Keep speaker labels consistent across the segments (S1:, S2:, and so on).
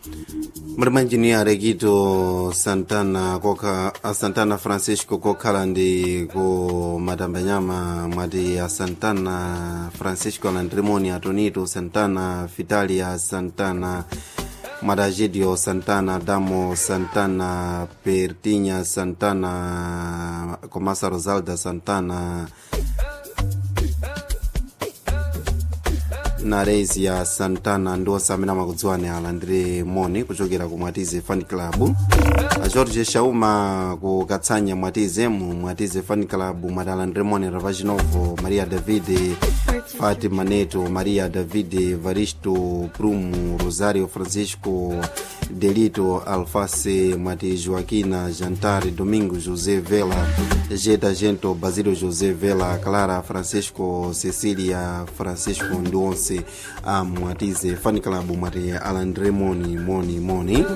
S1: muli engineer Quito Santana koka a Santana Francisco kokhala ndi ku matambanyama mwati a Santana Francisco Landrimoni Atonito Santana Vitalia Santana Madagidio Santana Damo Santana Pertinha Santana Comasa Rosalda Santana na rezi ya santana ndionse amene amakudziwani alandire moni kuchokera ku mwatize fan club a george shauma ku katsanya mwatize mu mwatize fan club mwati alandire moni ravachinovo maria david fatima neto maria david varisto prumu rosario francisco delito alface mwati joaquina jantare domingo josé vela jeta gento basilio josé vela clara francisco cecilia francisco ndi onse a mwatize fan club mwati alandire moni moni moni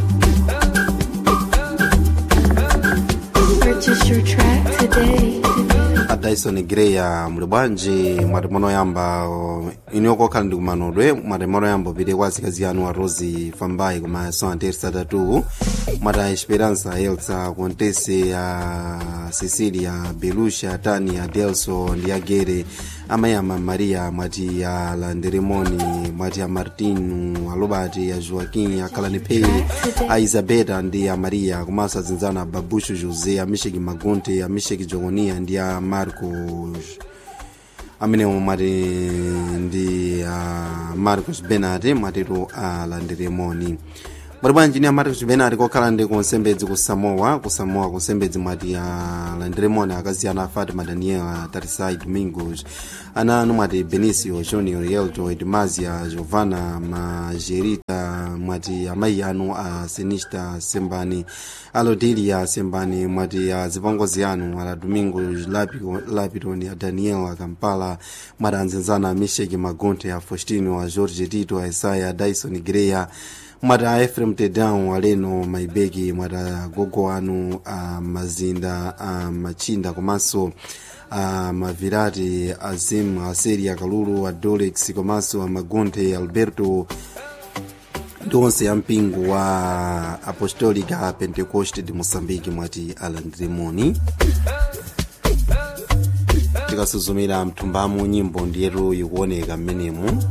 S2: Purchase your track today.
S1: a dyson greya muli bwanji mwati monoyamba iniyokokhala ndi kumanodwe mwati monoyamba upite kwa azikazi anu a rosi fambai koma so anteresa tatu mwati a esperança elsa contese a cecilia belusha tani a delso ndi agere amayama maria mwati a landeremoni mwati a martino a robert a joaquim a kalanepei a isabeta ndi a maria komanso azinzana a babushu josé a misheki magunte a misheki jogonia ndi a marcos amenewo mwati ndi a marcos benate mwatitu alanderemoni mwati bwanji ni a marcos benate kokhala ndi kunsembedzi ku samoa ku samoa kunsembedzi mwati alanderemoni akazi ana a fatima daniela tarisai domingos ana anu mwati benicio junior yelto edmazia giovanna magerita mwati amayi anu a senista sembani alodelia sembani mwati a zipongozi anu ala domingo lapitoni a daniel a kampala mwati anzenzana a misheki magonte a faustino a george tito a isaya a dyson greya mwati a efrem tedan aleno maibeki mwati agogo anu a mazinda a machinda komanso a mavirati azim aseri akalulu a dolex komanso a magonte alberto ndi onse a mpingo wa apostolica pentecost de moçambique mwati alandiremoni tikasuzumira mthumbamo nyimbo ndiyetu ikuoneka mmenemu